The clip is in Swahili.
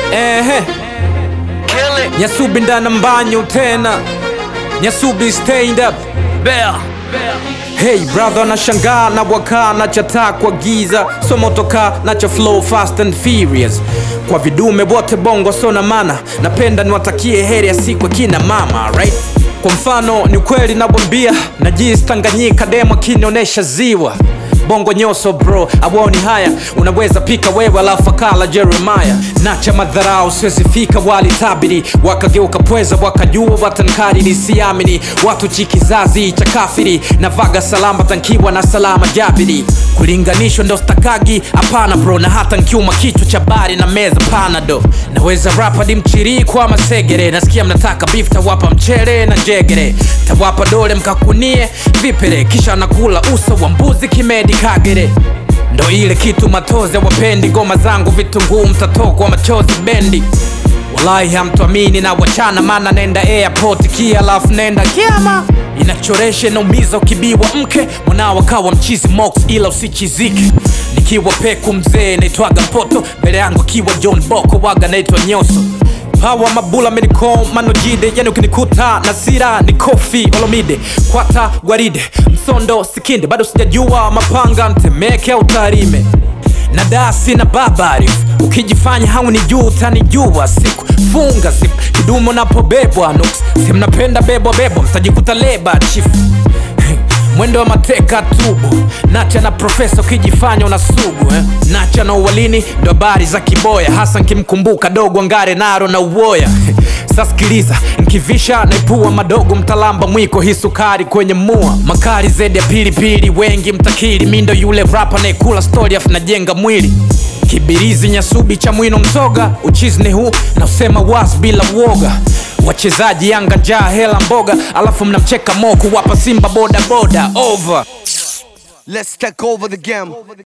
Ehe, Kill it. Nyasubi ndana mbanyo tena, Nyasubi stand up Bell. Hey brother, nashangaa na waka na chata kwa giza so motoka na cha flow fast and furious kwa vidume wote bongo so na mana napenda niwatakie heri ya siku ya kina mama right kwa mfano ni kweli nabwambia najisi Tanganyika demo akinionyesha ziwa bongo nyoso bro awoni haya unaweza pika wewe alafu akala jeremaya nacha madharau siwezifika walitabiri wakageuka pweza wakajua watankariri siamini watu chikizazi cha kafiri na vaga salama tankiwa na salama jabiri kulinganishwa ndo stakagi hapana bro na hata nkiuma kichwa cha bari na meza panado naweza rapa di mchiri kwa masegere nasikia mnataka beef tawapa mchere na njegere tawapa dole mkakunie vipere kisha nakula uso wa mbuzi kimedi kagere ndo ile kitu matoze wapendi ngoma zangu vitunguu mtatokwa machozi bendi Wallahi hamtuamini na wachana mana nenda airport kia alafu nenda kiama inachoresha inaumiza ukibiwa mke mwanao akawa mchizi mox ila usichizike nikiwa peku mzee naitwaga mpoto mbele yangu akiwa john boko waga naitwa nyoso pawa mabula meniko manojide yani ukinikuta na sira ni kofi olomide kwata gwaride msondo sikinde bado sijajua mapanga mtemeke au tarime na dasi na babari ukijifanya hauni juu utanijua siku funga zip kidumu napobebwa nuks simnapenda bebwa bebwa mtajikuta leba chifu mwendo wa mateka tubu nacha na profesa ukijifanya una sugu eh? nacha na uwalini ndo habari za kiboya hasa nkimkumbuka dogo ngare naro na uoya sasikiliza nkivisha naipua madogo mtalamba mwiko hii sukari kwenye mua makari zedi ya pilipili wengi mtakiri mindo yule rapa naekula stori afu najenga mwili kibirizi nyasubi cha mwino mzoga uchizni huu na usema was bila uoga wachezaji yanga njaa hela mboga alafu mnamcheka moku wapa simba boda boda over Let's take over the game.